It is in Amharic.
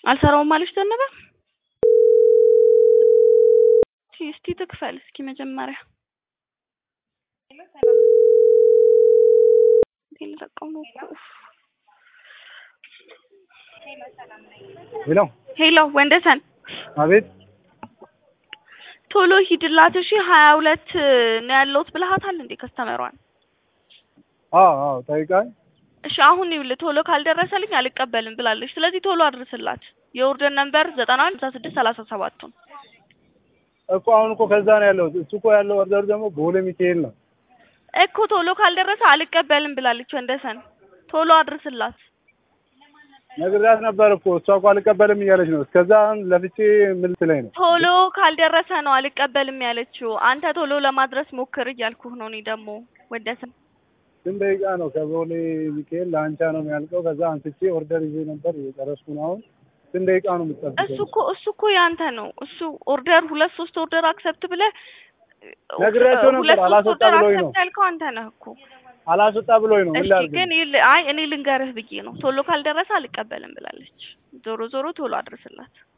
አልሰራውም አለች ዘነበ። እስቲ ትክፈል እስኪ መጀመሪያ ልለቀው ነው እኮ ሄሎ ሄሎ ወንደሰን አቤት ቶሎ ሂድላት እሺ ሀያ ሁለት ነው ያለሁት ብለሃታል እንዴ ከስተመሯን አዎ አዎ ጠይቃኝ እሺ አሁን ይኸውልህ ቶሎ ካልደረሰልኝ አልቀበልም ብላለች ስለዚህ ቶሎ አድርስላት የኦርደር ነምበር ዘጠና አንድ ስልሳ ስድስት ሰላሳ ሰባቱን እኮ አሁን እኮ ከዛ ነው ያለው እሱ እኮ ያለው ኦርደር ደግሞ ቦሌ ሚካኤል ነው እኮ ቶሎ ካልደረሰ አልቀበልም ብላለች ወንደሰን ቶሎ አድርስላት ነግሬያት ነበር እኮ እሷ እኮ አልቀበልም እያለች ነው እስከዛ አሁን ለፍቼ ምን ትለኝ ነው ቶሎ ካልደረሰ ነው አልቀበልም ያለችው አንተ ቶሎ ለማድረስ ሞክር እያልኩህ ነው እኔ ደግሞ ወንደሰን ስንት ደቂቃ ነው ከቦሌ ሚካኤል ለአንቻ ነው የሚያልቀው ከዛ አንስቼ ኦርደር ይዤ ነበር እየጨረስኩ ነው አሁን ስንት ደቂቃ ነው እሱ የምትጠብቀው እኮ እሱ እኮ ያንተ ነው እሱ ኦርደር ሁለት ሶስት ኦርደር አክሰፕት ብለህ ነግሬያቸው ነበር፣ ሁለት ሶስት አላስወጣ ኦርደር ብሎኝ ነው። አክሰፕት ያልከው አንተ ነህ እኮ አላስወጣ ብሎኝ ነው ምን እሺ ላድርግ ግን ይል- አይ እኔ ልንገርህ ብዬ ነው ቶሎ ካልደረሰ አልቀበልም ብላለች ዞሮ ዞሮ ቶሎ አድርስላት